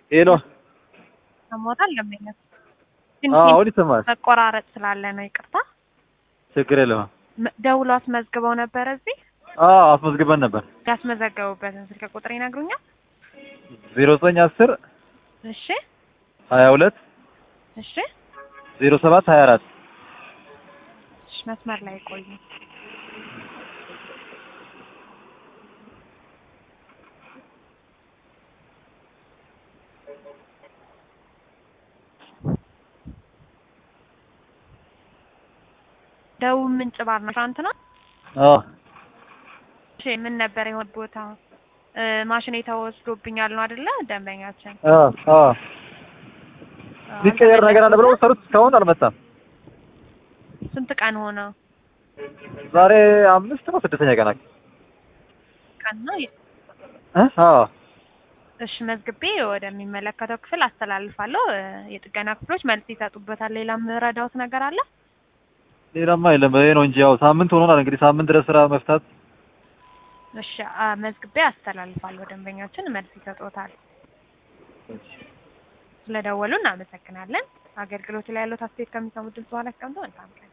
ሄሎ ሰሞታል ለምኛ አዎ አሁን ይሰማል። መቆራረጥ ስላለ ነው ይቅርታ። ችግር የለም። መ- ደውሎ አስመዝግበው ነበር እዚህ አዎ አስመዝግበን ነበር። ያስመዘገቡበትን ስልክ ቁጥር ይነግሩኛል? ዜሮ ዘጠኝ አስር እሺ ሀያ ሁለት እሺ ዜሮ ሰባት ሀያ አራት እሺ፣ መስመር ላይ ቆዩ። ደቡብ ምንጭ ባር ነው ትናንት ነው። አዎ እሺ ምን ነበር የሆነ ቦታ እ ማሽኔ ተወስዶብኛል ነው አይደለ? ደንበኛችን አዎ አዎ ሊቀየር ነገር አለ ብለው ሰሩት። እስካሁን አልመጣም። ስንት ቀን ሆነ? ዛሬ አምስት ነው ስድስተኛ ቀናት ቀን ነው። እ አዎ እሺ መዝግቤ ወደሚመለከተው ክፍል አስተላልፋለሁ። እ የጥገና ክፍሎች መልስ ይሰጡበታል። ሌላ የምረዳውት ነገር አለ? ሌላማ የለም። ይሄ ነው እንጂ ያው ሳምንት ሆኖናል። እንግዲህ ሳምንት ድረስ ስራ መፍታት እሺ አ መዝግቤ አስተላልፋለሁ። ደንበኛችን መልስ ይሰጡታል። ስለደወሉ እናመሰግናለን። አገልግሎት ላይ ያለው አስተያየት ከሚሰሙ ድምጽ በኋላ አስቀምጠው መልካም ቀን